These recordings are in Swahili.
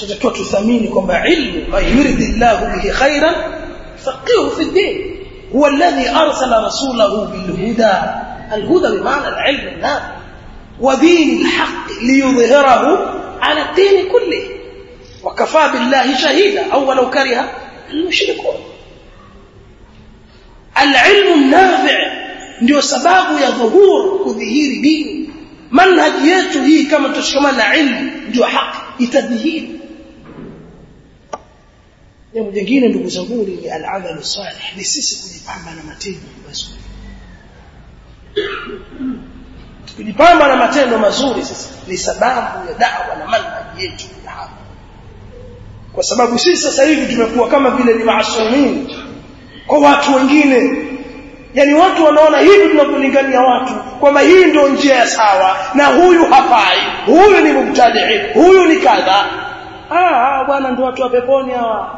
tutakiwa tuthamini kwamba ilmu man yuridillahu bihi khairan faqihu fi din huwa alladhi arsala rasulahu bilhuda الهدى بمعنى العلم النافع ودين الحق ليظهره على الدين كله وكفى بالله شهيدا أو ولو كره المشركون العلم النافع ndio sababu ya dhuhur kudhihiri dini manhaji yetu hii kama tushikamana na ilmu ndio haki itadhihiri jambo jingine ndugu zangu ni al-amal salih ni sisi kujipamba na matendo mazuri tukijipamba na matendo mazuri sasa ni sababu ya da'wa na manhaji yetu ya hapa kwa sababu sisi sasa hivi tumekuwa kama vile ni maasumin kwa watu wengine yani watu wanaona hivi tunapolingania watu kwamba hii ndio njia ya sawa na huyu hafai huyu ni mubtadi huyu ni kadha ah bwana ndio watu wa peponi hawa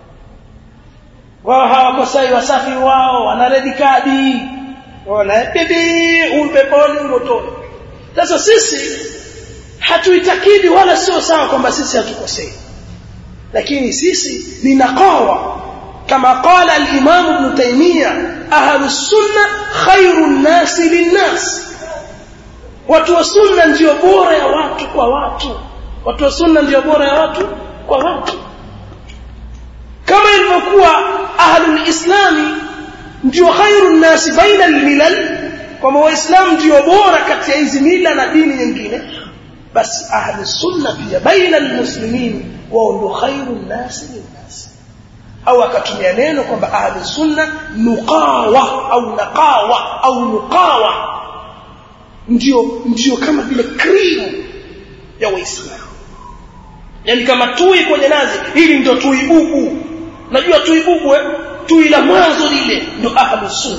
wao hawakosai wasafi wao wana red card ona bibi umpeponi motoni sasa sisi hatuitakidi wala sio sawa kwamba sisi hatukosei lakini sisi ni naqawa kama qala al-imam ibn taymiyyah ahlus sunna khairun nas linnas watu wa sunna ndio bora ya watu kwa watu watu wa sunna ndio bora ya watu kwa watu kama ilivyokuwa ahlul islami ndio khairun nas baina al-milal kama waislamu ndio bora kati ya hizi mila na dini nyingine basi ahli sunna pia baina almuslimin wao ndio khairun nas linnas au akatumia neno kwamba ahli sunna nuqawa au naqawa au nuqawa ndio ndio kama vile cream ya waislamu yani kama tui kwenye nazi hili ndio tui bubu najua tui bubu eh? tui la mwanzo lile ndio ahli sunna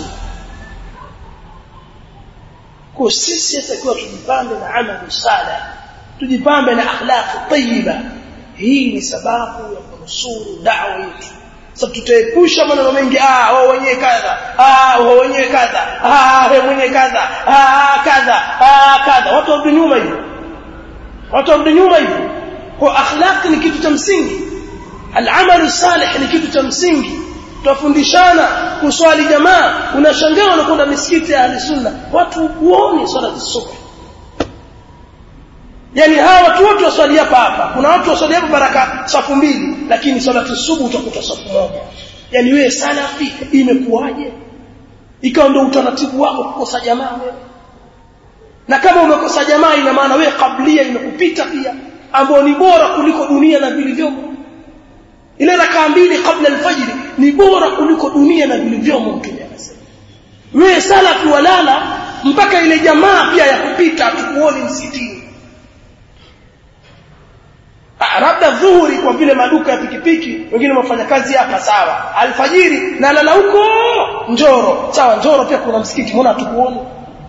kwa sisi atakiwa tujipambe na amali salih tujipambe na akhlaq tayyiba hii ni sababu ya kunusuru da'wa yetu sasa tutaepusha maneno mengi ah wao wenyewe kadha ah wao wenyewe kadha ah wewe mwenyewe kadha ah kadha ah kadha watu warudi nyuma hivyo watu warudi nyuma hivyo kwa akhlaq ni kitu cha msingi al-amal salih ni kitu cha msingi tutafundishana kuswali jamaa unashangaa unakwenda misikiti ya ahli sunna watu huoni swala subh yani hawa watu wote waswali hapa hapa kuna watu waswali hapa baraka safu mbili lakini swala subuh utakuta safu moja yani wewe salafi imekuwaje ikawa ndio utaratibu wako kukosa jamaa wewe na kama umekosa jamaa ina maana wewe kablia imekupita pia ambao ni bora kuliko dunia na vilivyomo ile rakaa mbili kabla alfajiri ni bora kuliko dunia na vilivyomo mtume anasema wewe salafi walala mpaka ile jamaa pia ya kupita tukuone msikitini labda dhuhuri kwa vile maduka ya pikipiki wengine wafanya kazi hapa sawa alfajiri na lala huko njoro sawa njoro pia kuna msikiti mbona tukuone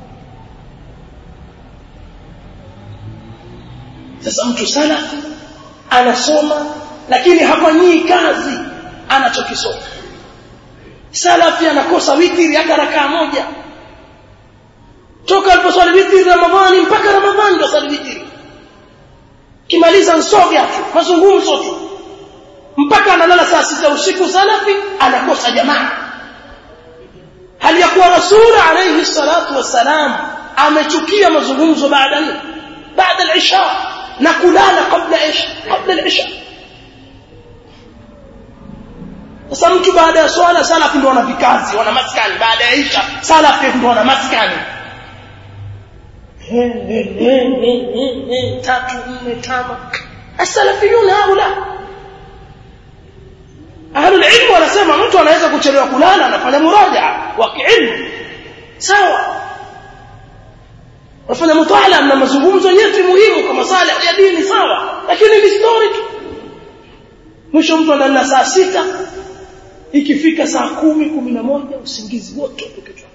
sasa mtu salafi anasoma lakini hafanyii kazi anachokisoma salafi anakosa witiri hata rakaa moja toka aliposwali witiri ramadhani mpaka ramadhani ndo swali witiri kimaliza nsoga tu mazungumzo tu mpaka analala saa sita usiku salafi anakosa jamaa hali ya kuwa rasul alayhi salatu wassalam amechukia mazungumzo baada nini baada al-isha na kulala kabla isha kabla al-isha sasa mtu baada ya swala salafi ndio wana vikazi wana maskani baada ya isha salafi ndio wana maskani tatu nne tano asalafiyun haula ahlul ilm wanasema mtu anaweza kuchelewa kulala anafanya muraja wa kiilmu sawa wafanya mutala na mazungumzo yetu muhimu kama sala ya dini sawa lakini ni story tu mwisho mtu analala saa sita ikifika saa kumi kumi na moja usingizi wote ukichwa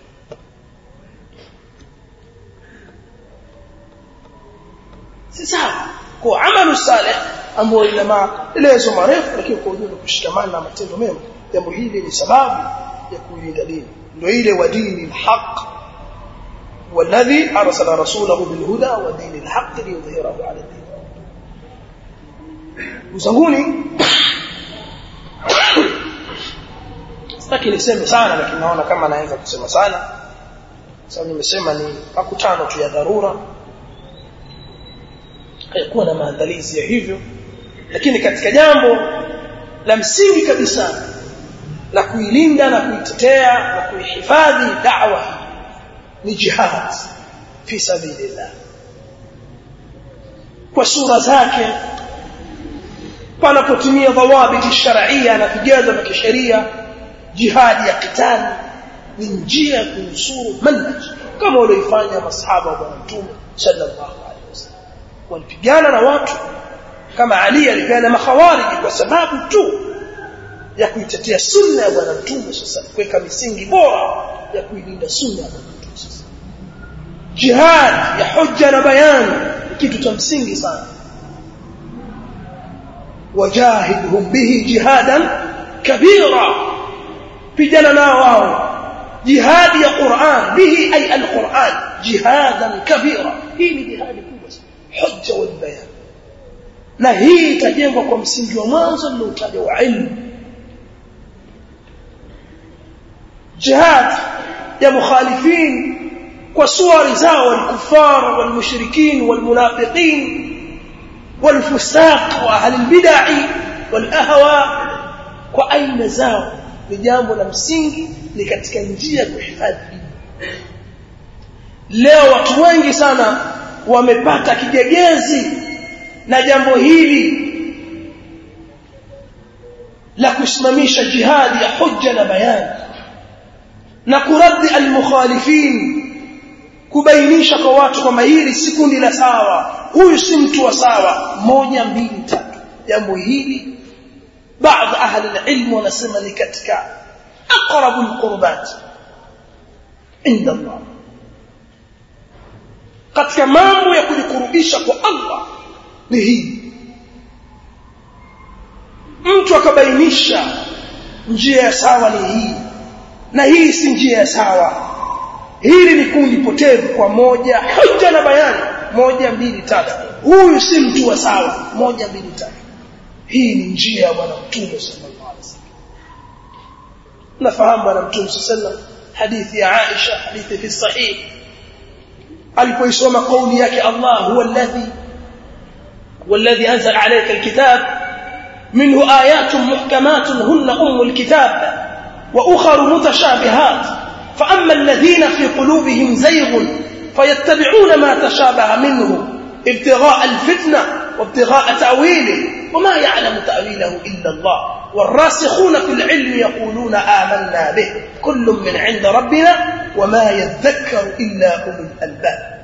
si sawa kwa amalu salih ambao ina maelezo marefu lakini kwa ujumla kushikamana na matendo mema jambo hili ni sababu ya kuilinda dini ndio ile wa dini alhaq والذي أرسل رسوله بالهدى ودين الحق ليظهره على الدين uzanguni sitaki niseme sana lakini naona kama naweza kusema sana sababu nimesema ni makutano tu ya dharura hayakuwa na maandalizi ya hivyo lakini katika jambo la msingi kabisa la kuilinda na kuitetea na kuihifadhi da'wa ni jihad fi sabilillah kwa sura zake panapotumia dhawabiti sharia na vigezo vya kisheria jihadi ya kitali ni njia ya kunusuru manhaj kama walioifanya masahaba wa bwana mtume sallallahu alaihi wasallam walipigana na watu kama Ali alipigana makhawariji kwa sababu tu ya kuitetea sunna ya bwana mtume sasa kuweka misingi bora ya kuilinda sunna ya bwana mtume sasa jihad ya hujja na bayani kitu cha msingi sana wajahidhum bihi jihadan kabira pigana nao wao jihadi ya Qur'an bihi ay al-Qur'an jihadan kabira hii ni jihadi kubwa hujja wal bayan na hii itajengwa kwa msingi wa mwanzo niliotaja wa ilmu jihad ya mukhalifin kwa suwari zao walkufar walmushrikin walmunafiqin والفساق واهل البدع والاهواء kwa aina zao ni jambo la msingi ni katika njia ya kuhifadhi leo watu wengi sana wamepata kigegezi na jambo hili la kusimamisha jihadi ya hujja na bayani na kuradi almukhalifin kubainisha kwa watu kwamba hili si kundi la sawa huyu si mtu wa sawa moja mbili tatu jambo hili baadhi ahli alilm wanasema ni katika aqrabu alqurbat inda Allah katika mambo ya kujikurubisha kwa Allah ni hii mtu akabainisha njia ya sawa ni hii na hii si njia ya sawa hili ni kundi potevu kwa moja hujja na bayani moja mbili tatu huyu si mtu wa sawa moja mbili tatu hii ni njia ya bwana mtume sallallahu alaihi wasallam nafahamu bwana mtume sallallahu hadithi ya Aisha hadithi fi sahih alipoisoma kauli yake Allah huwa alladhi والذي أنزل عليك الكتاب منه آيات محكمات هن أم الكتاب وأخر متشابهات فأما الذين في قلوبهم زيغ فيتبعون ما تشابه منه ابتغاء الفتنة وابتغاء تأويله وما يعلم تأويله إلا الله والراسخون في العلم يقولون آمنا به كل من عند ربنا وما يذكر إلا أولو الألباب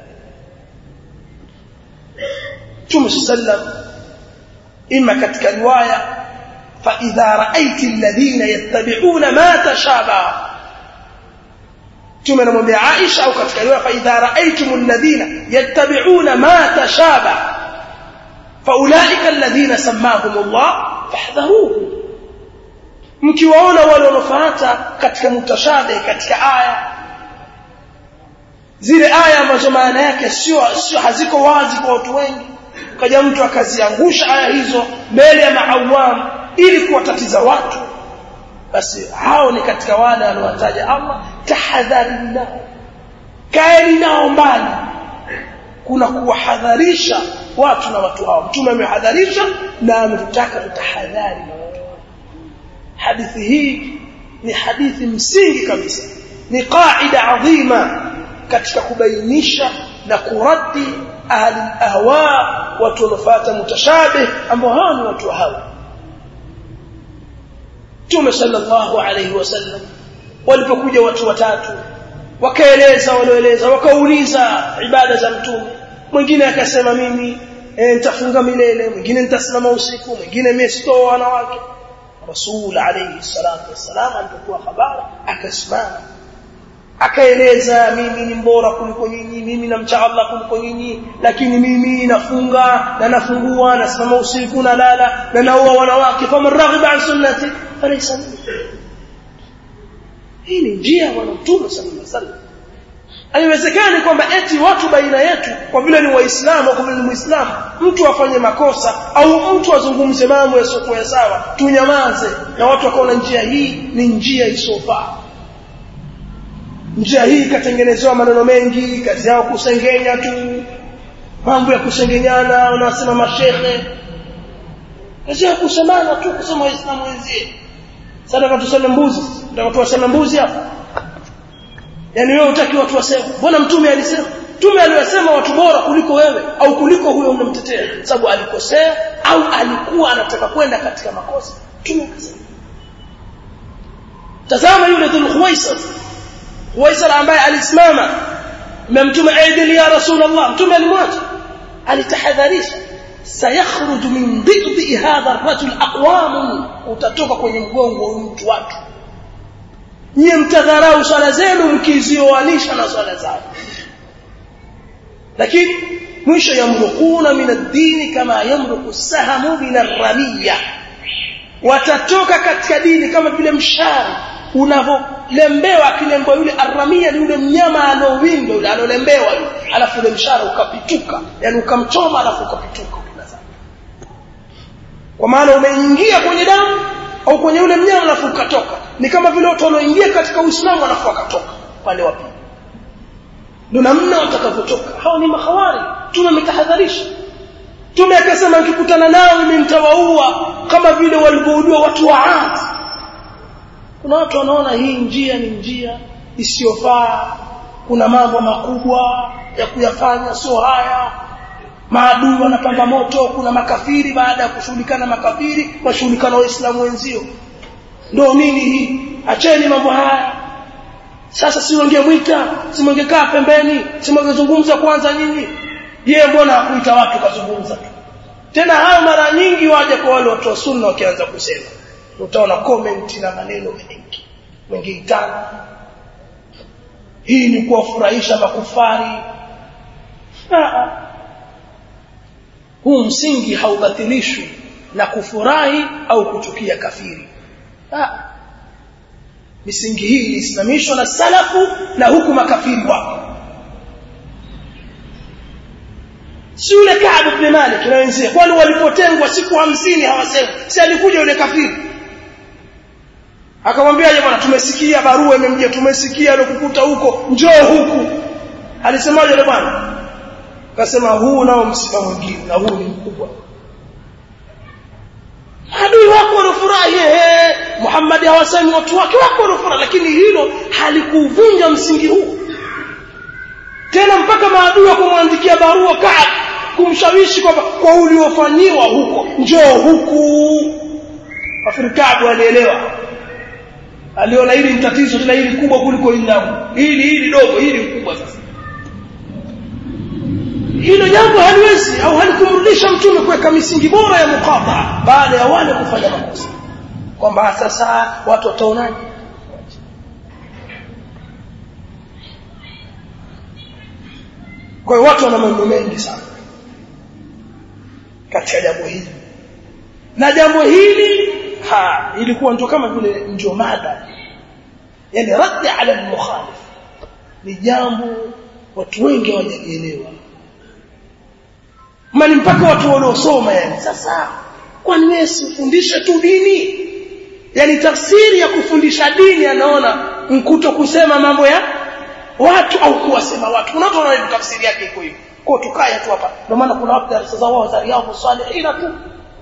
Mtume sallam ima katika riwaya fa idha ra'aiti alladhina yattabi'una ma tashabaha Mtume anamwambia Aisha au katika riwaya fa idha ra'aytum alladhina yattabi'una ma tashabaha fa ulaika alladhina sammahum Allah fahdharuhu mkiwaona wale wanaofuata katika mutashabih katika aya zile aya ambazo maana yake sio sio haziko wazi kwa watu wengi kaja mtu akaziangusha aya hizo mbele ya maawam ili kuwatatiza watu basi hao ni katika wale aliowataja Allah tahadhari nao kaeni nao mbali kuna kuwahadharisha watu na watu hao mtume amehadharisha na ametutaka tutahadhari hadithi hii ni hadithi msingi kabisa ni qaida adhima katika kubainisha na kuradi ahli ahwa watu wanafuata mutashabih ambao hao ni watu hawa Mtume sallallahu alayhi wasallam walipokuja watu watatu wakaeleza walioeleza wakauliza ibada za mtume mwingine akasema mimi e, nitafunga milele mwingine nitasimama usiku mwingine mimi sitoa wanawake Rasul alayhi salatu wassalam alipokuwa habari akasimama akaeleza mimi ni mbora kuliko nyinyi mimi namcha Allah kuliko nyinyi lakini mimi nafunga na nafungua nasimama usiku na lala na naoa wanawake faman raghiba an sunnati falaysa hii ni njia ya bwana mtume sallallahu alaihi wasallam haiwezekani kwamba eti watu baina yetu kwa vile ni waislamu kwa vile ni muislamu mtu afanye makosa au mtu azungumze mambo yasiokuwa sawa tunyamaze na watu wakaona njia hii ni njia isiyofaa njia hii ikatengenezewa maneno mengi kazi yao kusengenya tu mambo ya kusengenyana wanasema mashehe kazi yao kusemana tu kusema waislamu wenzie sasa tuseme mbuzi nataka tuwaseme mbuzi hapa yani wewe utaki watu waseme mbona mtume alisema mtume aliyosema watu bora kuliko wewe au kuliko huyo unamtetea sababu alikosea au alikuwa anataka kwenda katika makosa mtume akasema tazama yule dhul khuwaisar khuwaisar ambaye alisimama na mtume aidili ya rasulullah mtume alimwacha alitahadharisha sayakhruj min dhikri hadha ar-rajul aqwam utatoka kwenye mgongo wa mtu watu nyie mtadharau swala zenu mkizioanisha na swala zao lakini mwisho yamrukuna min ad-dini kama yamruku sahamu min ar-ramiya watatoka katika dini kama vile mshari unavolembewa akilembewa yule arramia ni yule mnyama anaowindwa yule anolembewa yule alafu yule mshara ukapituka yani ukamchoma alafu ukapituka kwa maana umeingia kwenye damu au kwenye yule mnyama alafu ukatoka ni kama vile watu wanaoingia katika Uislamu alafu wakatoka pale wapi ndio namna watakavyotoka hao ni mahawari tunametahadharisha tume akasema nikikutana nao mimi nitawaua kama vile walivyoudua watu wa Aad kuna watu wanaona hii njia ni njia isiyofaa kuna mambo makubwa ya kuyafanya sio haya maadui wanapamba moto kuna makafiri baada ya kushughulikana makafiri washughulikana waislamu wenzio ndio nini hii acheni mambo haya sasa si wangemwita si wangekaa pembeni si wangezungumza kwanza nyinyi yeye mbona hakuita watu kazungumza tu tena hayo mara nyingi waje kwa wale watu wa sunna wakianza kusema utaona comment na maneno mengi mengi tano hii ni kuwafurahisha makufari huu msingi haubatilishwi na kufurahi au kuchukia kafiri ha. misingi hii ilisimamishwa na salafu na huku makafiri wako si yule Ka'b ibn Malik na wenzie kwani walipotengwa siku hamsini hawasemi si alikuja yule kafiri akamwambia bwana tumesikia barua imemjia tumesikia alikukuta huko njoo huku alisemaje yule bwana akasema huu nao msiba mwingine na huu ni mkubwa adui wako wanafurahi ehe Muhammad hawasemi watu wake wako wanafurahi lakini hilo halikuvunja msingi huu tena mpaka maadui wakumwandikia barua Kaab kumshawishi kwamba kwa uliofanyiwa huko njoo huku Afrikaabu alielewa aliona hili ni tatizo tena hili kubwa kuliko hili langu hili hili dogo hili kubwa sasa hilo jambo haliwezi au halikumrudisha mtume kuweka misingi bora ya mukata baada ya wale kufanya makosa kwamba sasa watu wataonaje kwa hiyo watu wana mambo mengi sana katika jambo hili na jambo hili ha ilikuwa ndio kama vile ndio mada yani raddi ala al-mukhalif ni jambo watu wengi hawajaelewa mali mpaka watu waliosoma yani sasa kwani wewe usifundishe tu dini yani tafsiri ya kufundisha dini anaona mkuto kusema mambo ya watu au kuwasema watu kuna watu wanaona tafsiri yake iko hivyo kwa tukae tu hapa ndio maana kuna watu darasa za wao za riyadhus salihin tu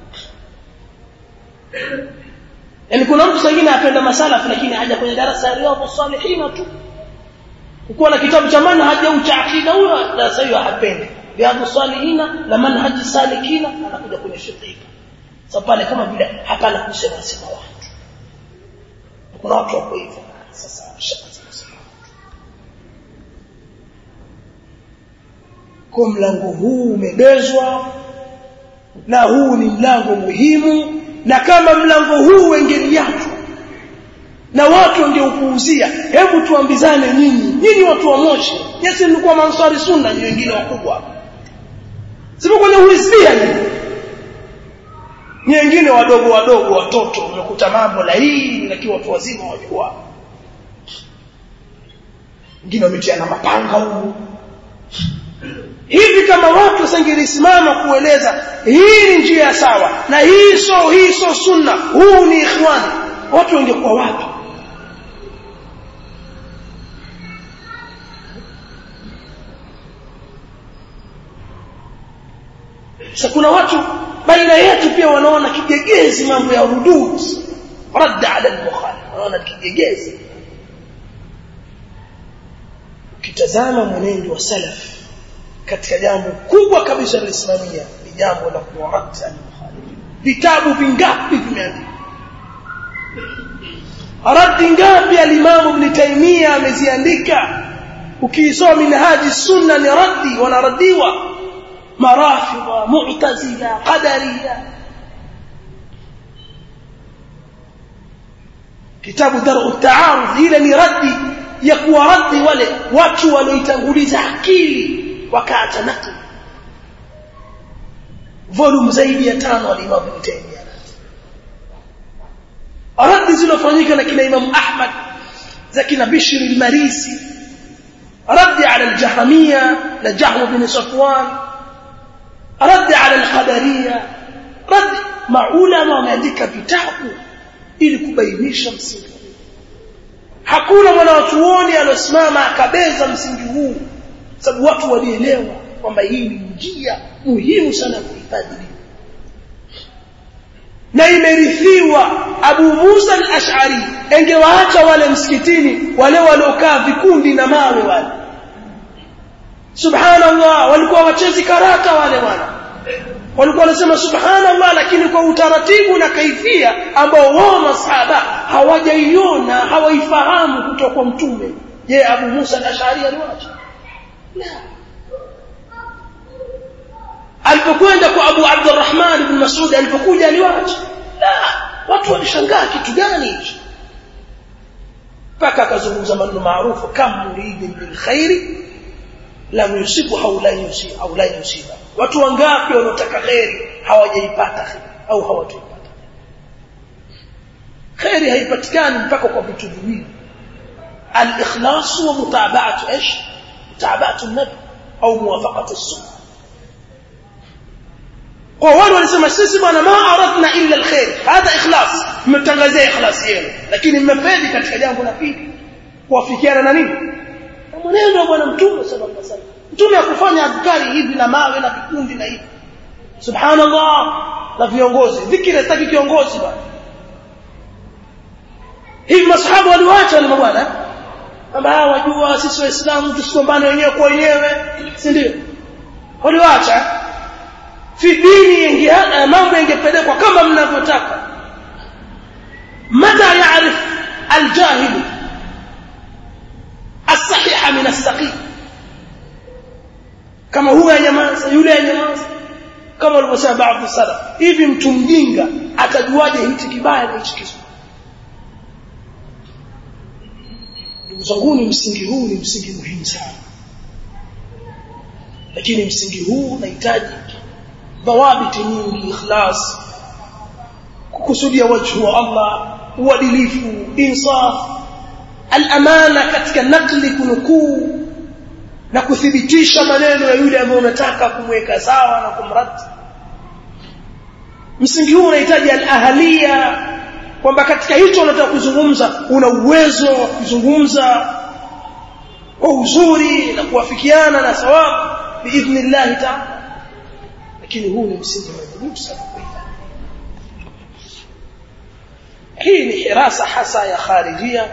yani kuna mtu mwingine apenda masalafu lakini haja kwenye darasa ya riyadhus salihin tu ukiwa na kitabu cha manhaj au cha akida huyo darasa hiyo hapendi riyadhus salihin na manhaj salikina anakuja kwenye shirika sasa pale kama vile hapana kusema sema watu kuna watu wako hivyo sasa kwa mlango huu umebezwa na huu ni mlango muhimu na kama mlango huu wengeliachwa na watu wangeupuuzia hebu tuambizane nyinyi nyinyi watu wa moshi nyesi mlikuwa mansari sunna nyinyi wengine wakubwa sipo kwenye uhisbia nyinyi wengine wadogo wadogo watoto umekuta mambo la hii lakini watu wazima wajua wengine wametiana mapanga huko hivi kama watu wasingelisimama kueleza hii ni njia sawa na hii so hii so sunna huu ni ikhwani watu wangekuwa wapi sasa kuna watu baina yetu pia wanaona kigegezi mambo ya rudud radda ala al-bukhari wanaona kigegezi ukitazama mwenendo wa salaf katika jambo kubwa kabisa lisimamia ni jambo la kuwaradda al-bukhari vitabu vingapi vimeandikwa raddi ngapi al-imam ibn taymiyyah ameziandika ukiisoma minhaji sunna ni raddi wanaradiwa مرافضة معتزلة قدرية كتاب درء التعارض إلى نردي يكوى ردي wale watu walioitanguliza akili wakaacha nakli volume zaidi ya tano al-Imam Ibn Taymiyyah radi zilofanyika na kina Imam Ahmad za kina Bishr al-Marisi radi ala al-Jahmiyya na Jahm bin Safwan رد على القدريه رد maulama wameandika vitabu ili kubainisha msingi hakuna mwanachuoni aliosimama akabeza msingi huu sababu watu walielewa kwamba hii ni njia muhimu sana kuhifadhi na imerithiwa Abu Musa al-Ash'ari engewaacha wale msikitini wale waliokaa vikundi na mawe wale subhanallah walikuwa wachezi karata wale wana walikuwa wanasema subhanallah lakini kwa utaratibu na kaifia ambao wao masahaba hawajaiona hawaifahamu kutoka kwa mtume je Abu Musa al-Ash'ari aliwacha la alipokwenda kwa Abu Abdurrahman ibn Mas'ud alipokuja aliwacha la watu walishangaa kitu gani hichi mpaka akazungumza maneno maarufu kam muridin bil khairi lam yusibu au la yusibu au la yusiba watu wangapi wanaotaka khairi hawajaipata khairi au hawataipata khairi haipatikani mpaka kwa vitu viwili al-ikhlas wa mutaba'atu ايش mutaba'atu an-nabi au muwafaqatu as-sunnah kwa wale walisema sisi bwana ma aradna illa alkhair hada ikhlas mmetangazia ikhlas yenu lakini mmefeli katika jambo la pili kuafikiana na nini na mwenendo wa bwana mtume sallallahu alaihi wasallam mtume akufanya adhkari hivi na mawe na vikundi na hivi subhanallah na viongozi dhikri hataki kiongozi bwana hivi masahaba waliwacha wale mabwana kwamba wajua sisi waislamu tusigombane wenyewe kwa wenyewe si ndio waliwacha fi dini ingeana mambo yangepelekwa kama mnavyotaka mata yaarif aljahil الصحيح من السقيم kama huyo anyamaza yule anyamaza kama walivyosema baadhi salaf hivi mtu mjinga atajuaje hichi kibaya na hichi kizuri ndugu zangu ni msingi huu ni msingi muhimu sana lakini msingi huu unahitaji dhawabiti nyingi ikhlas kukusudia wajhu wa Allah uadilifu insaf al-amana katika nakli kunukuu na kuthibitisha maneno ya yule ambaye unataka kumweka sawa na kumradi msingi huu unahitaji al-ahliya kwamba katika hicho unataka kuzungumza una uwezo wa kuzungumza kwa uzuri na kuwafikiana na sawabu biidhnillah ta'ala lakini huu ni msingi muhimu sana hii ni hirasa hasa ya kharijia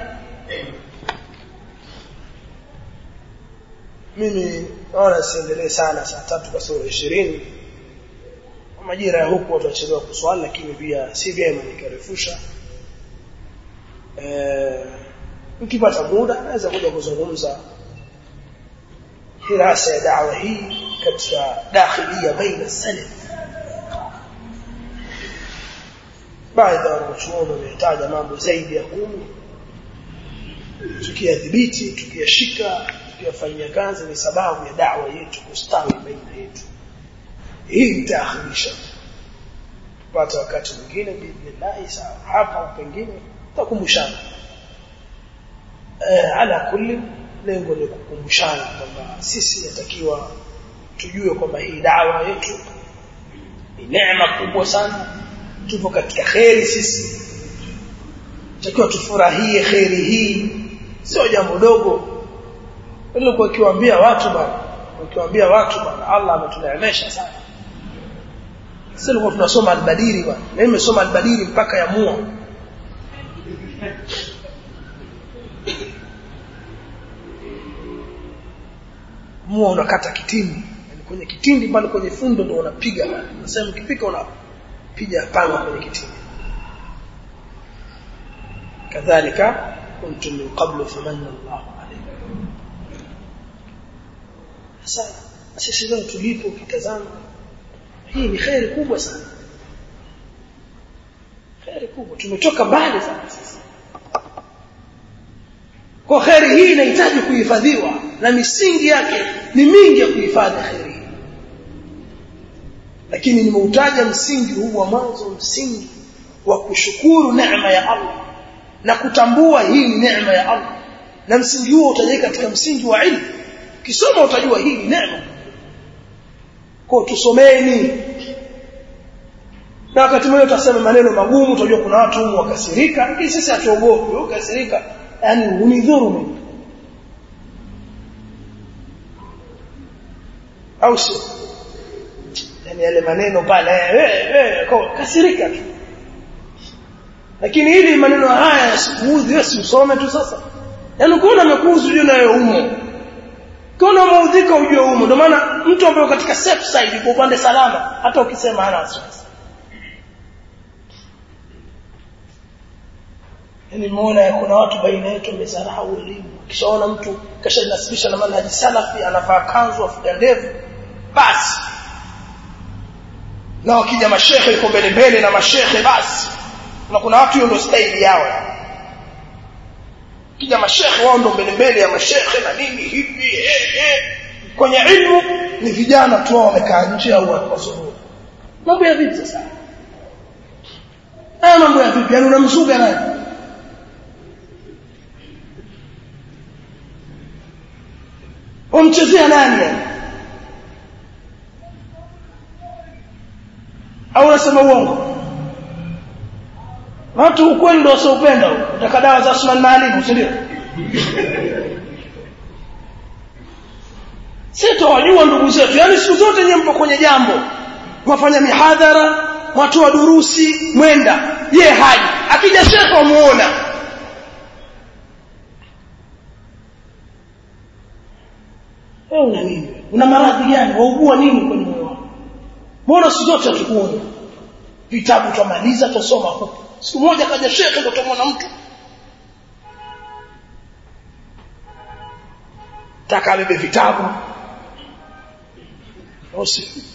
mimi naona siendelee sana saa tatu kasoro ishirini majira ya huku watu wachelewa kuswali lakini pia si vyema nikarefusha eh nikipata muda naweza kuja kuzungumza hirasa ya dawa hii katika dakhilia baina salaf baadhi ya wanachuoni wametaja mambo zaidi ya kumi tukiyadhibiti tukiyashika tukiyafanyia kazi ni sababu ya dawa yetu kustawi baina yetu hii itaakhirisha pata wakati mwingine biidhnillah sawa hapa pengine tutakumbushana eh ala kulli lengo ni kukumbushana kwamba sisi yatakiwa tujue kwamba hii dawa yetu ni neema kubwa sana tupo katika kheri sisi takiwa tufurahie kheri hii sio jambo dogo ili kwa kiwaambia watu bwana ukiwaambia watu bwana Allah ametuneemesha sana sisi tulikuwa tunasoma albadiri bwana mimi nimesoma albadiri mpaka ya mua mua unakata kitindi yani kwenye kitindi pale kwenye fundo ndio unapiga pale nasema ukipika unapiga panga kwenye kitindi kadhalika kuntum min qablu famanna Allahu alaykum sasa sisi leo tulipo ukitazama hii ni khairi kubwa sana khairi kubwa tumetoka mbali sana sasa kwa khairi hii inahitaji kuhifadhiwa na misingi yake ni mingi ya kuhifadhi khairi hii lakini nimeutaja msingi huu wa mwanzo msingi wa kushukuru neema ya Allah na kutambua hii ni neema ya Allah na msingi huo utajeka katika msingi wa ilmu kisoma utajua hii ni neema kwa tusomeni na wakati mwingine utasema maneno magumu utajua kuna watu humu wakasirika lakini sisi hatuogopi ukasirika yani unidhuru mimi au sio yani yale maneno pale eh eh kasirika tu lakini ili maneno haya yasikuudhi wewe si usome tu sasa yani ukiona amekuudhi ujue nayo umo ukiona umeudhika ujue umo ndio maana mtu ambaye katika safe side kwa upande salama hata ukisema hana wasiwasi yani muona kuna watu baina yetu wamesahau elimu kishaona mtu kashanasibisha na manhaji salafi anavaa kanzu afuga ndevu basi na wakija mashehe yuko mbele mbele na mashehe basi na kuna watu hiyo ndio style yao kija mashehe wao ndio mbele mbele ya mashehe na nini hivi eh, eh. kwenye ilmu ni vijana tu wamekaa nje au wasoro mambo ya vipi sasa haya mambo ya vipi yani unamzuga nani umchezea nani yani au unasema uongo watu ukweli ndio wasiopenda utaka dawa za Usman Maalim si ndio sisi wajua ndugu zetu yani siku zote nyinyi mpo kwenye jambo mwafanya mihadhara watu wa durusi mwenda ye haji akija shekha muona wewe una nini una maradhi gani waugua nini kwenye moyo wako mbona siku zote hatukuona vitabu tumaliza tusoma huko siku moja kaja shekhe ndo tumwona mtu taka abebe vitabu osi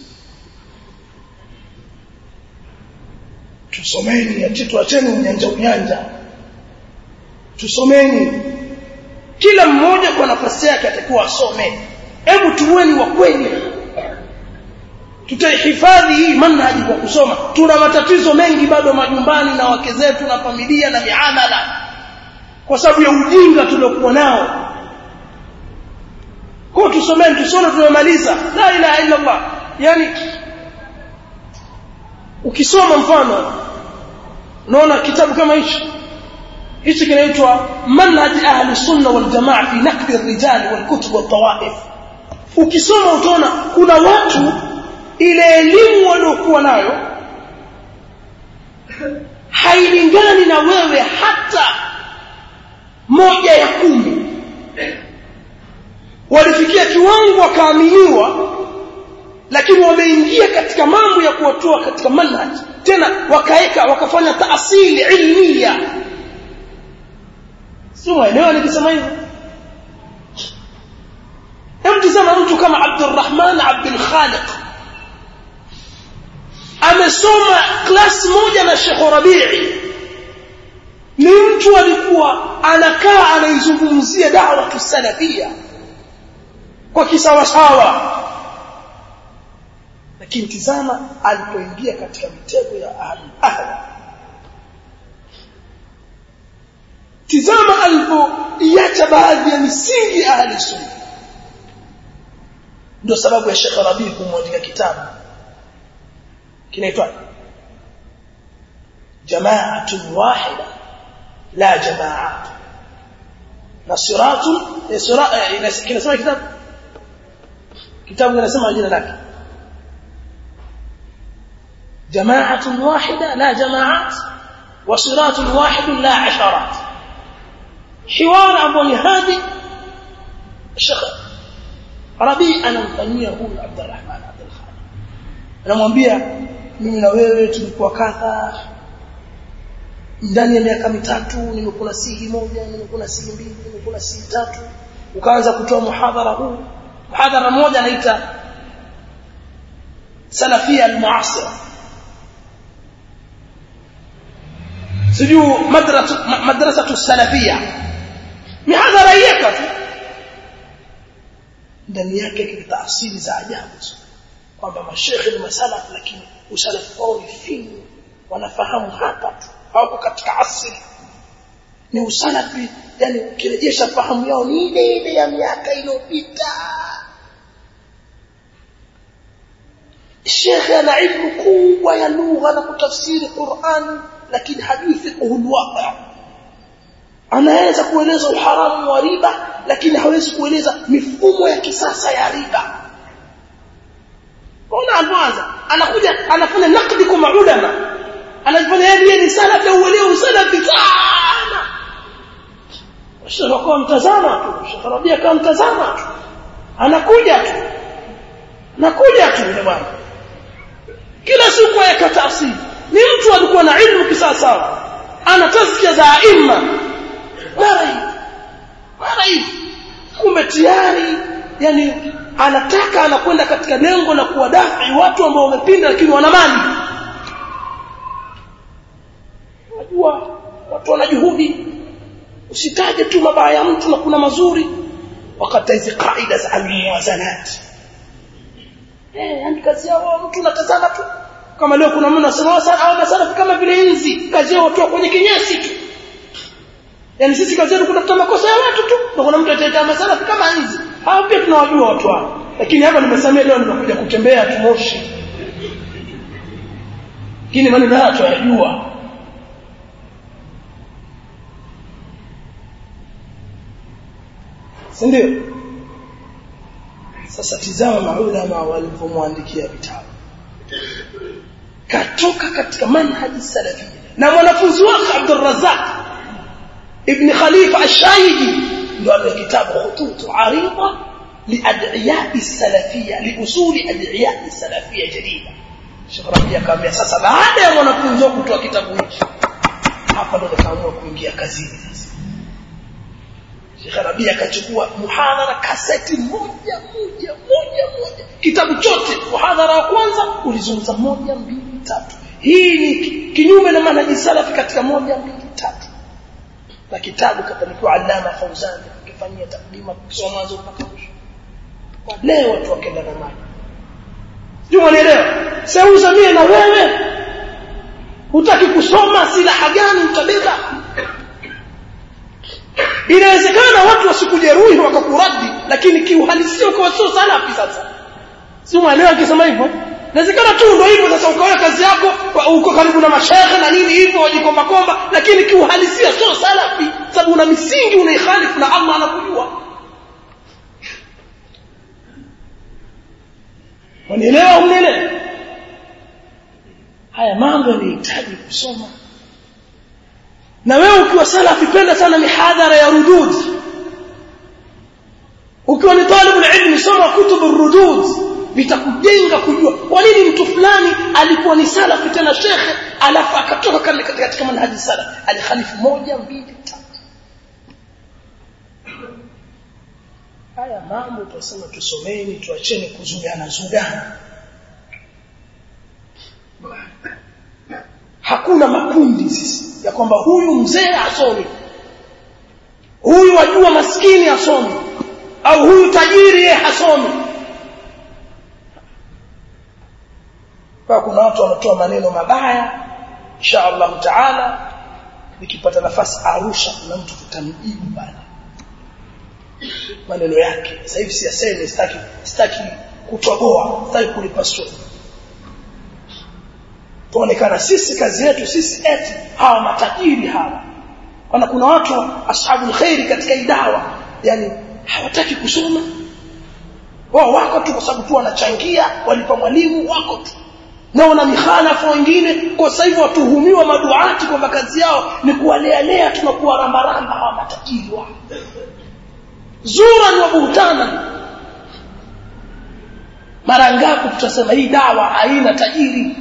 tusomeni ati tuacheni unyanja unyanja tusomeni kila mmoja kwa nafasi yake atakuwa asome hebu tuweni wa kweli tutaihifadhi hii manhaji kwa kusoma tuna matatizo mengi bado majumbani na wake zetu na familia na miamala kwa sababu ya ujinga tuliokuwa nao kwa tusomeni tusome tumemaliza la ilaha illa Allah yani ukisoma mfano unaona kitabu kama hichi hichi kinaitwa manhaj ahli sunna wal jamaa fi naqd ar-rijal wal kutub wat tawaif ukisoma utaona kuna watu ile elimu waliokuwa nayo hailingani na wewe hata moja ya kumi walifikia kiwango wakaaminiwa lakini wameingia katika mambo ya kuwatoa katika manhaj tena wakaeka wakafanya taasili ilmia sio maeneo nikisema hivyo hebu tazama mtu kama Abdurrahman Abdul Khaliq amesoma klasi moja na Sheikh Rabii ni mtu alikuwa anakaa anaizungumzia dawa tusalafia kwa kisawasawa lakini tizama alipoingia katika mitego ya ahli ahli tizama alipo kuiacha baadhi ya misingi ya ahli sunna ndio sababu ya Sheikh Rabi kumwandika kitabu kinaitwa Jama'atun wahida la jama'at na siratun kinasema kitabu kitabu kinasema jina lake جماعة واحدة لا جماعات وصراط واحد لا عشرات حوار أبو هادي الشيخ ربي أنا mfanyia huyu Abdurrahman Abdul Khaliq anamwambia mimi na wewe tulikuwa kadha ndani ya miaka mitatu nimekula sihi moja nimekula sihi mbili nimekula sihi tatu ukaanza kutoa muhadhara huu muhadhara mmoja anaita salafia almuasira sijuu madrasa madrasa salafia mihadhara yeka tu ndani yake kuna taasili za ajabu kwamba mashekhe ni masalafu lakini usalafu wao ni finyu wanafahamu hapa tu hawako katika asili ni usalafi yani ukirejesha fahamu yao ni ile ile ya miaka iliyopita shekhe ana ilmu kubwa ya lugha na kutafsiri Qur'an lakini hajui fiqh alwaqi anaweza kueleza uharamu wa riba lakini hawezi kueleza mifumo ya kisasa ya riba Ona alwanza anakuja anafanya nakdi kwa maulama anajifanya yeye ni salafi au uelewa salafi sana Sheikh kwa mtazama tu Sheikh Rabia kama mtazama tu anakuja tu anakuja tu yule bwana kila siku ayakata asili ni mtu alikuwa na ilmu kisasa ana tazkia za aima mara hivi mara hivi kumbe tayari yani anataka anakwenda katika lengo la kuwadafi watu ambao wamepinda lakini wana mali unajua watu wana juhudi usitaje tu mabaya ya mtu na kuna mazuri wakati hizi kaida za almuwazanat eh yani kazi yao mtu unatazama tu kama leo kuna mtu anasema sana au masalafi kama vile nzi kazi yao watu kwenye kinyesi tu yani sisi kazi yetu kutafuta makosa ya watu tu na kuna mtu ataita masalafi kama nzi hao pia tunawajua watu hao lakini hapa nimesamea leo nimekuja kutembea tumoshi lakini maneno haya tunayajua si ndio sasa tizama maulama walipomwandikia vitabu katoka katika manhaji salafia na mwanafunzi wake Abdul Razzaq ibn Khalifa Ash-Shaidi ndio ana kitabu khutut arida liad'iya salafia liusuli ad'iya salafia jadida Sheikh Rabi akamwambia sasa baada ya mwanafunzi wako kutoa kitabu hichi hapa ndo nikaamua kuingia kazini sasa Sheikh Rabi akachukua muhadhara kaseti moja moja moja moja kitabu chote muhadhara wa kwanza ulizungumza moja mbili tatu hii ni kinyume na manhaji salafi katika moja mbili tatu na kitabu kapelekwa Allama Fauzan akifanyia takdima kusoma mwanzo mpaka mwisho leo watu wakenda na maji Juma nielewa seuza mie na wewe hutaki kusoma silaha gani utabeba inawezekana watu wasikujeruhi wakakuradi lakini kiuhalisia ukawa sio salafi sasa si umeelewa akisema hivyo inawezekana tu ndio hivyo sasa ukawa kazi yako uko karibu na mashaikh na nini hivyo wajikomba komba lakini kiuhalisia sio salafi sababu una misingi unaikhalifu na Allah anakujua Unielewa unielewa haya mambo yanahitaji kusoma na wewe ukiwa salafi penda sana mihadhara ya rudud ukiwa ni talibul ilmi soma kutubu rudud vitakujenga kujua kwa nini mtu fulani alikuwa ni salafi tena shekhe alafu akatoka katika katika manhaji salafi alikhalifu moja mbili tatu haya mambo tunasema tusomeni tuacheni kuzugana zugana hakuna makundi sisi ya kwamba huyu mzee asomi huyu wajua maskini asomi au huyu tajiri yeye hasomi kwa kuna watu wanatoa maneno mabaya insha Allah taala nikipata nafasi Arusha kuna mtu tutamjibu bana maneno yake sasa hivi siyaseme sitaki sitaki kutoboa sitaki kulipasua tuonekana sisi kazi yetu sisi eti hawa matajiri hawa wana kuna watu ashabul khairi katika idawa yani hawataki kusoma wao wako tu kwa sababu tu wanachangia walipa mwalimu wako tu na wana mikhalafu wengine kwa sasa hivi watuhumiwa maduati kwamba kazi yao ni kuwalealea tu na kuwarambaramba hawa matajiri wao zura wa buhtana mara ngapi tutasema hii dawa haina tajiri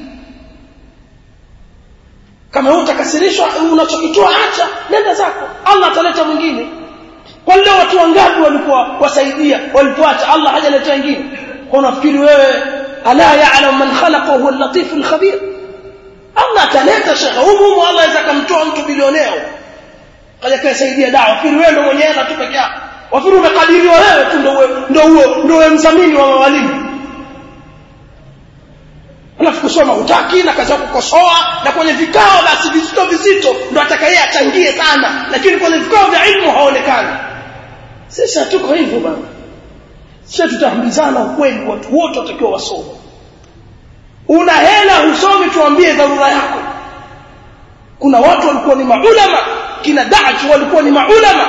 kama wewe utakasirishwa unachokitoa acha nenda zako Allah ataleta mwingine kwa leo watu wangapi walikuwa wasaidia walipoacha Allah hajaleta wengine kwa unafikiri wewe ala ya'lam man khalaqa huwa al-latif al-khabir Allah ataleta shekha humu Allah aweza kumtoa mtu bilioneo kaja kaisaidia dawa fikiri wewe ndio mwenyewe na tu peke yako wafikiri umekadiriwa wewe tu ndio ndio ndio mzamini wa walimu alafu kusoma utaki na kazi kukosoa na kwenye vikao basi vizito vizito ndo atakaye achangie sana lakini kwenye vikao vya ilmu haonekani sisi hatuko hivyo bana sisi tutaambizana ukweli watu wote watakiwa wasome una hela husomi tuambie dharura yako kuna watu walikuwa ni maulama kina Daach walikuwa ni maulama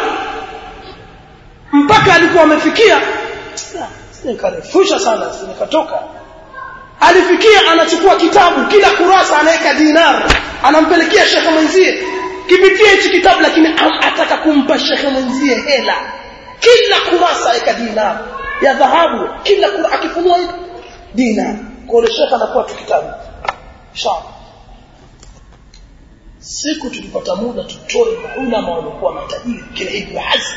mpaka alikuwa amefikia nikarefusha sana nikatoka alifikia anachukua kitabu kila kurasa anaweka dinar anampelekea shekhe mwenzie kipitia hichi kitabu lakini ataka kumpa shekhe mwenzie hela kila kurasa aweka dinar ya dhahabu kila kurasa akifunua hivi dinar kwa ile shekhe anakuwa tu kitabu inshallah siku tulipata muda tutoe maulama walikuwa matajiri kila Ibn Hazm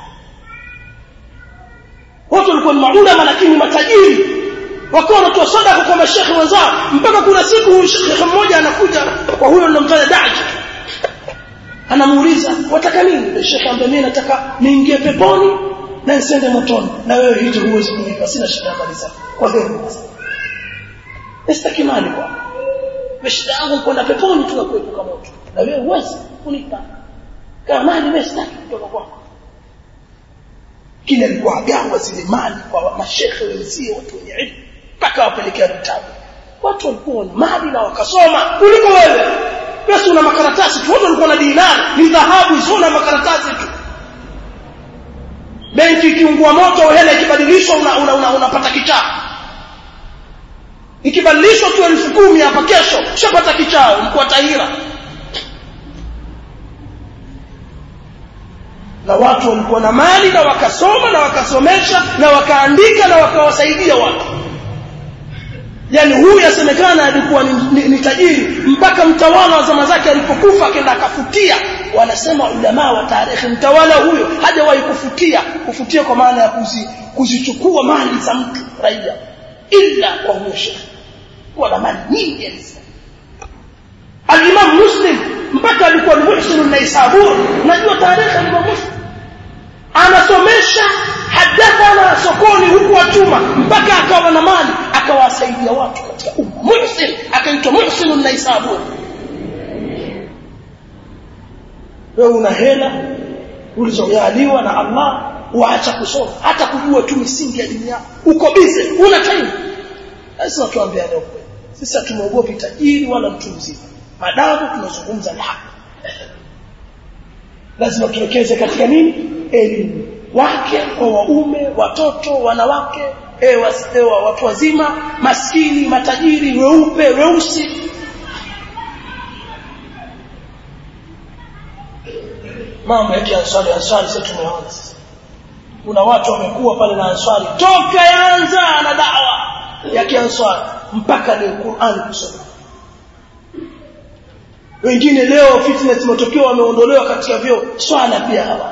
wote walikuwa ni maulama lakini matajiri wakawa wanatoa sadaka kwa mashekhe wenzao mpaka kuna siku shekhe mmoja anakuja kwa huyo ninamtaja Daji anamuuliza wataka nini shekhe ambaye mimi nataka niingie peponi na nisiende motoni na wewe hicho huwezi kunipa sina shida habari zako kwa hiyo sitaki mali kwa shida yangu kwenda peponi tu na kuepuka moto na wewe huwezi kunipa kama mali mimi sitaki kutoka kwako kile alikuwa agawa zile mali kwa mashekhe wenzie watu wenye elimu mpaka wapelekea vitabu watu walikuwa na mali na wakasoma kuliko wewe pesa una makaratasi tu watu walikuwa na dinari ni dhahabu hizo na makaratasi tu benki ikiungua moto hela ikibadilishwa unapata una, una, una, una kichaa ikibadilishwa tu elfu kumi hapa kesho ushapata kichao mkuu wa tahira na watu walikuwa na mali na wakasoma na wakasomesha na wakaandika na wakawasaidia watu yani huyu yasemekana alikuwa ni, ni, ni tajiri mpaka mtawala wa zama zake alipokufa akaenda akafutia wanasema ulama wa tarehe mtawala huyo hajawahi kufutia kufutia kwa maana ya kuzi, kuzichukua mali za mtu raia illa kwa huyo shekhe kuwa na mali nyingi alisema al-Imam Muslim mpaka alikuwa ni Muhsin an-Naisabur unajua tarehe al-Imam Muslim anasomesha hadathana sokoni huku atuma mpaka akawa na mali akawasaidia watu katika umma Muhsin akaitwa Muhsin an-Naisabur wewe una hela ulizojaliwa na Allah waacha kusoma hata kujua tu misingi ya dini yako uko busy una time sasa tuambiane ukweli sisi hatumogopi tajiri wala mtu mzima madamu tunazungumza na haki lazima tuwekeze katika nini elimu wake kwa waume watoto wanawake e, wa, watu wazima maskini matajiri weupe weusi mambo ya kianswari answari sasa tumeona kuna watu wamekuwa pale na answari toka yaanza na dawa ya kianswari mpaka leo Qur'an kusoma wengine leo fitness matokeo wameondolewa katika vyo swala pia hawa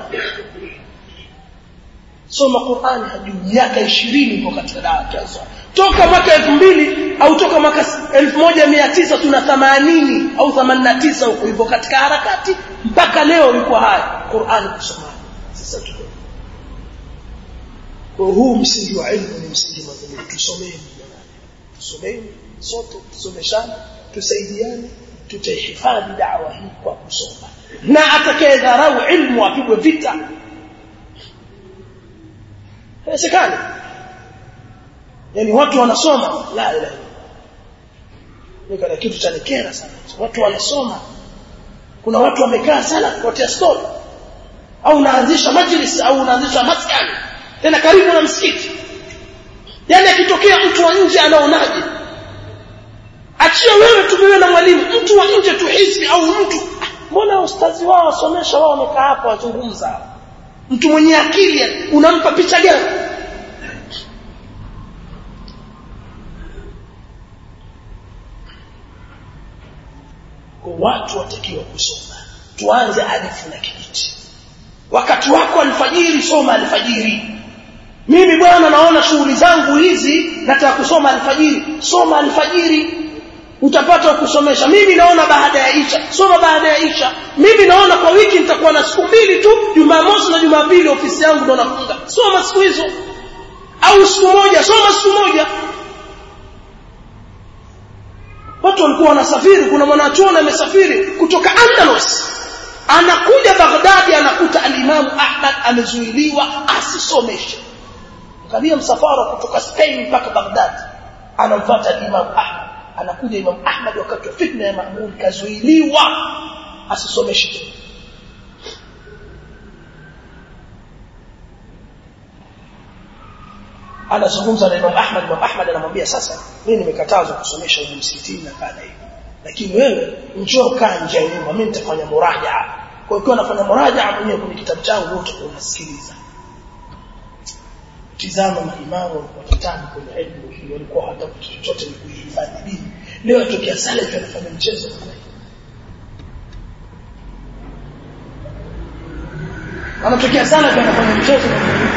soma Qur'an hadi miaka 20 ipo katika dawa ya kianswari toka mwaka 2000 au toka mwaka 1900 tuna 80 au 89 huko hivyo katika harakati mpaka leo iko haya Qur'an kusoma sasa tuko kwa huu msingi wa elimu ni msingi madhumuni tusomeni tusomeni sote tusomeshane tusaidiane tutaihifadhi dawa hii kwa kusoma na atakayedharau ilmu apigwe vita haiwezekani yani watu wanasoma la ilaha ni kana kitu cha nikera sana watu wanasoma kuna watu wamekaa sana kupotea story au unaanzisha majlis au unaanzisha maskani tena karibu na msikiti yani akitokea mtu wa nje anaonaje achia wewe tumewe na mwalimu mtu wa nje tu hisi au mtu mbona ustazi wao wasomesha wao wamekaa hapo wazungumza mtu mwenye akili unampa picha gani watu watakiwa kusoma tuanze alifu na kijiti wakati wako alfajiri soma alfajiri mimi bwana naona shughuli zangu hizi nataka kusoma alfajiri soma alfajiri utapata kusomesha mimi naona baada ya isha soma baada ya isha mimi naona kwa wiki nitakuwa na siku mbili tu jumamosi na jumapili ofisi yangu ndo nafunga soma siku hizo au siku moja soma siku moja watu walikuwa wanasafiri kuna mwanachuoni amesafiri kutoka Andalus anakuja Baghdadi anakuta alimamu Ahmad amezuiliwa asisomeshe angalia msafara kutoka Spain mpaka Baghdadi anamfuata alimamu Ahmad anakuja Imam Ahmad wakati wa fitna ya Maamun kazuiliwa asisomeshe tena anazungumza na Imam Ahmad Imam Ahmad anamwambia sasa mimi nimekatazwa kusomesha huko msikitini na kadha hivi lakini wewe njoo kaa nje ya nyumba mimi nitafanya murajaa kwa hiyo nafanya murajaa mwenyewe kwenye kitabu changu wote unasikiliza tizama maimamu watatani kwenye elimu hii walikuwa hata chochote ni kuhifadhi dini leo atokea salafi anafanya mchezo kama hiyo anatokea salafi anafanya mchezo kama hiyo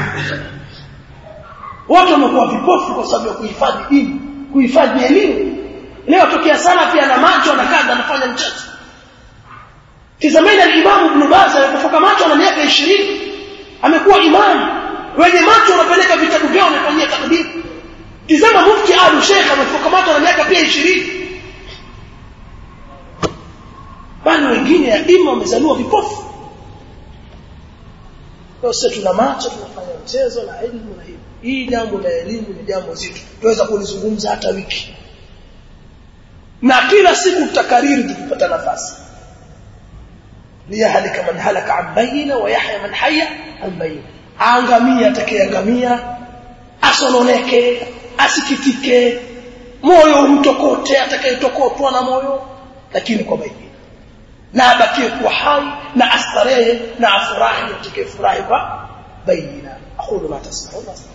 watu wamekuwa vipofu kwa sababu ya kuhifadhi dini kuhifadhi elimu leo tokea sana pia na macho na kaza anafanya mchezo tizameni al-Imam Ibn Baz alipofuka macho na miaka 20 amekuwa imamu wenye macho wanapeleka vitabu vyao wanafanyia takdiri tizama mufti Abu Sheikh amefuka macho na miaka pia 20 bali wengine ya ima wamezaliwa vipofu kwa sisi tuna macho tunafanya mchezo na elimu na hivi hii jambo la elimu ni jambo zito tuweza kulizungumza hata wiki na kila siku tutakariri tukipata nafasi liyahlika man halaka an bayina wa yahya man hayya an bayina angamia atakayeangamia asononeke asikitike moyo umtokote atakayetokotwa na moyo lakini kwa bayina na abakie kuwa hai na astarehe na afurahi atakayefurahi kwa bayina aqulu ma tasma'una